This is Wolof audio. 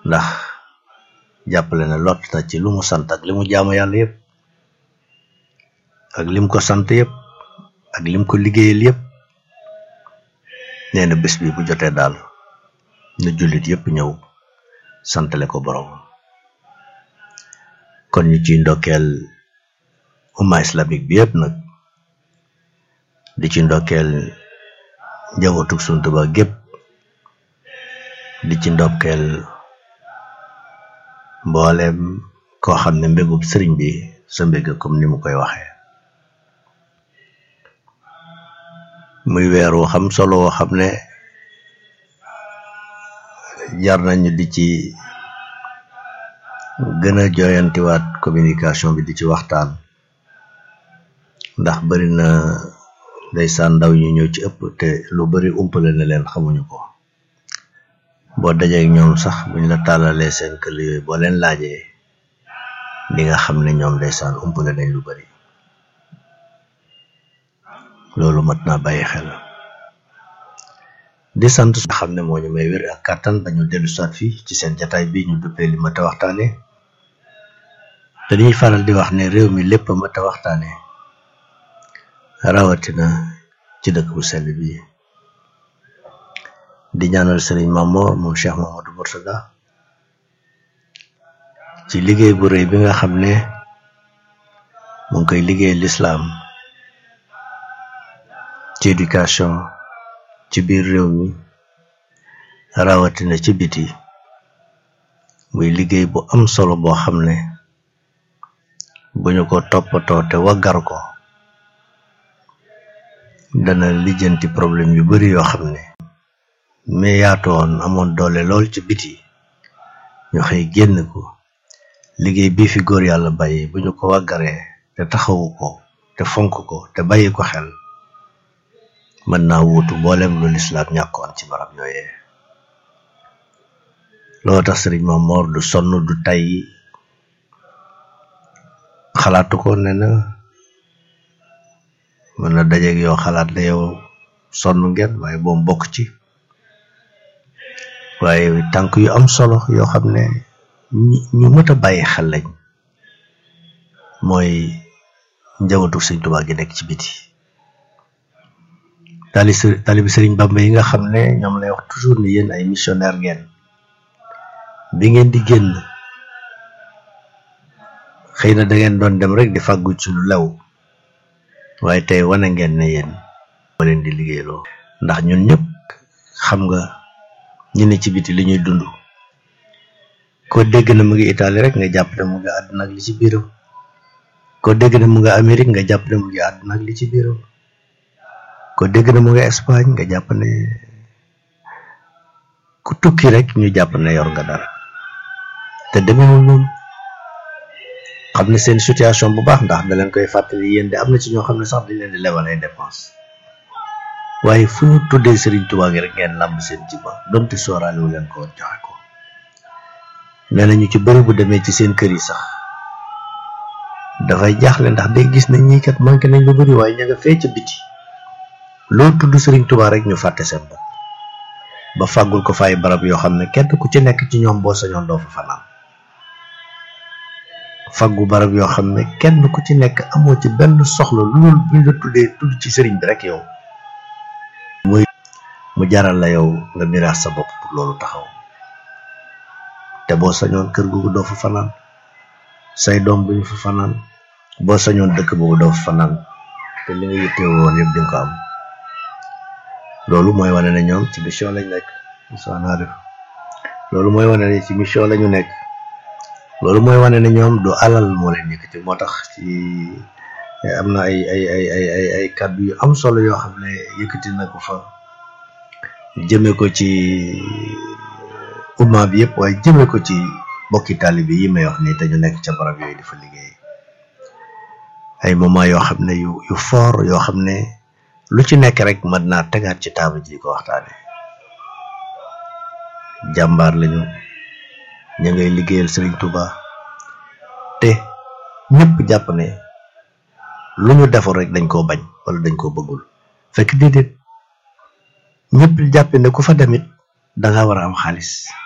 ndax jàppale na lott na ci lu mu sant ak li mu jaamu yàlla yëpp ak lim ko sant yëpp ak lim ko liggéeyal yëpp nee na bés bi bu jotee daal na jullit yëpp ñëw santale ko borom kon ñu ciy ndokkeel umma islamique bi yëpp nag di ci ndokkeel njabootug Sëriñ Tuubaa gépp di ci ndokkeel mboolem koo xam ne mbégub sëriñ bi sa mbég comme ni mu koy waxee muy weer wu xam solo woo xam ne jar nañu di ci gën a jooyantiwaat communication bi di ci waxtaan ndax bari na ndeysaan ndaw ñu ñëw ci ëpp te lu bari umpale na leen xamuñu ko boo dajeek ñoom sax buñ la tàllalee seen këll yooyu boo leen laajee di nga xam ne ñoom ndeysaan umpale nañ lu bari loolu mat naa bàyyi xel di sant nga xam ne moo ñu may wér ak kàttan ba ñu dellu saat fii ci seen jataay bi ñu duppee li mat a waxtaane te dañuy faral di wax ne réew mi lépp mat a waxtaane rawatina ci dëkk bu sell bi di ñaanal sëriñ Mamoor moom Cheikh Mamadou Mourtada ci liggéey bu rëy bi nga xam ne mu ngi koy liggéey lislaam ci éducation ci biir réew mi rawatina ci biti muy liggéey bu am solo boo xam ne bu ñu ko toppatoo te waggar ko dana lijjanti problème yu bari yoo xam ne mais yaatoon amoon doole lool ci biti ñu xëy génn ko liggéey bii fi góor yàlla bàyyi bu ñu ko waggaree te taxawu ko te fonk ko te bàyyi ko xel mën naa wuutu mboolem lu lislaam ñàkkoon ci barab yooyee loo tax sëriñ Mamoor du sonn du tay xalaatu ko ne na mën na dajeeg yow xalaat la yow sonn ngeen waaye boom bokk ci waaye tànk yu am solo yoo xam ne ñu mët a bàyyi xel lañ mooy njabootu sëriñ Tuubaa gi nekk ci biti tali talibi sëriñ Bamba yi nga xam ne ñoom lay wax toujours ni yéen ay missionnaire ngeen bi ngeen di génn xëy na da ngeen doon dem rek di fàggu ci lu lew waaye tey wane ngeen ne yéen moo leen di liggéeyloo ndax ñun ñëpp xam nga ñu ne ci biti li ñuy dund ko dégg na mu ngi Italie rek nga jàpp ne mu ngi àdduna ak li ci biiram ko dégg na mu ngi Amérique nga jàpp ne mu ngi àdduna ak li ci biiram ko dégg na mu ngi Espagne nga jàpp ne ku tukki rek ñu jàpp ne yor nga dara te demewul noonu xam ne seen situation bu baax ndax da leen koy fàttali yéen de am na ci ñoo xam ne sax dañ leen di lebal ay dépense waaye fu ñu tuddee Serigne Touba gi rek ngeen làmb seen jiba donte sooraale wu leen ko woon joxe ko nee na ñu ci bëri bu demee ci seen kër yi sax dafay jaaxle ndax day gis ne ñii kat manqué nañ lu bëri waaye ña nga fee ca biti loo tudd Serigne Touba rek ñu fàtte seen bopp ba fàggul ko fay barab yoo xam ne kenn ku ci nekk ci ñoom boo sañoon doo fa fanaan faggu barab yoo xam ne kenn ku ci nekk amoo ci benn soxla lu dul buñ la tuddee tudd ci sëriñ bi rek yow muy mu jaral la yow nga miraas sa bopp pour loolu taxaw te boo sañoon kër googu doo fa fanaan say doom duñu fa fanaan boo sañoon dëkk boobu doo fa fanaan te li nga yittee woon yëpp di nga ko am loolu mooy wane ne ñoom ci mission lañ nekk naa def loolu mooy wane ne ci mission lañu nekk loolu mooy wane ne ñoom du alal moo leen yëkkati moo tax ci am na ay ay ay ay ay ay kàddu yu am solo yoo xam ne yëkkati na ko fa jëme ko ci umma bi yëpp waaye jëme ko ci bokki taalibe yi may wax nii te ñu nekk ca barab yooyu dafa liggéey ay moment yoo xam ne yu yu fort yoo xam ne lu ci nekk rek mën naa tegaat ci taabal ji ko waxtaane jàmbaar lañu ña ngay liggéeyal Serigne Touba te ñëpp jàpp ne lu ñu deful rek dañ koo bañ wala dañ koo bëggul fekk déedéet ñëpp jàpp ne ku fa demit da nga war a am xaalis